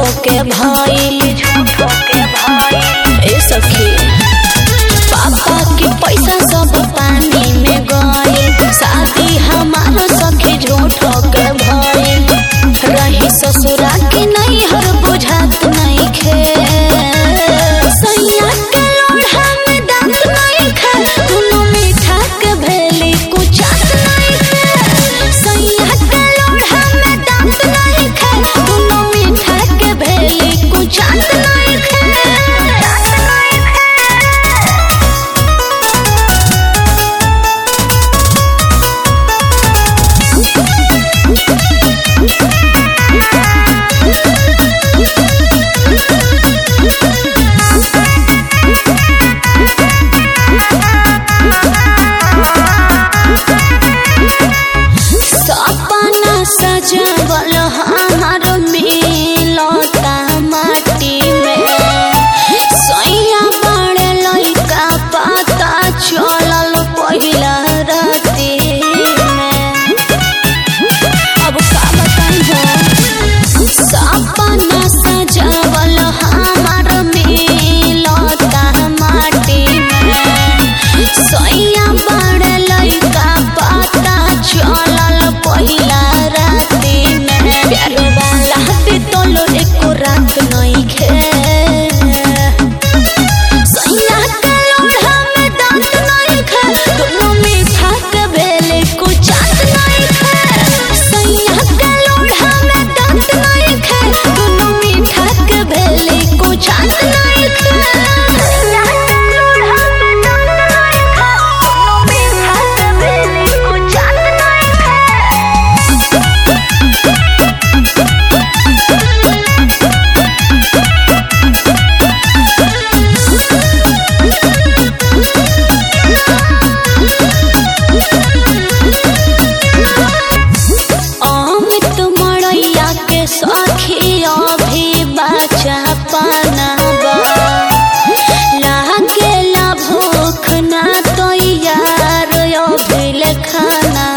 के भइल ए सखी पापा के पैसा सब पानी में गइल शादी हमार सखी झूठ के भइल रही ससुरा के नहीं हर बुझात नहीं खे सैया के लोढ़ा में दांत नहीं खे दुनो मीठा के भेली कुचात नहीं खे सैया के लोढ़ा में दांत नहीं खे दुनो मीठा के भेली कुचात नहीं खे सपना सजवल हमार मिलता माटी में सैया बड़े लइका पता चलल पहिला राती में अब का बताई हो सपना सजवल हमार मिलता माटी में सैया बड़े लइका पता चलल पहिला राती में प्यार वाला बितल एको रात नइखे सैया के लोढ़ा में दांत नइखे दुनो मीठा के भेले कुचात नइखे सैया के लोढ़ा में दांत नइखे दुनो मीठा के भेले कुचात नइखे सैया के लोढ़ा में दांत नइखे दुनो मीठा के भेले कुचात नइखे अमित मड़ैया के सखी अभी बचा पनाबा लागेला भूख ना तो यार अभी खाना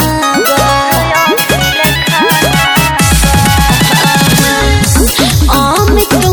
अमित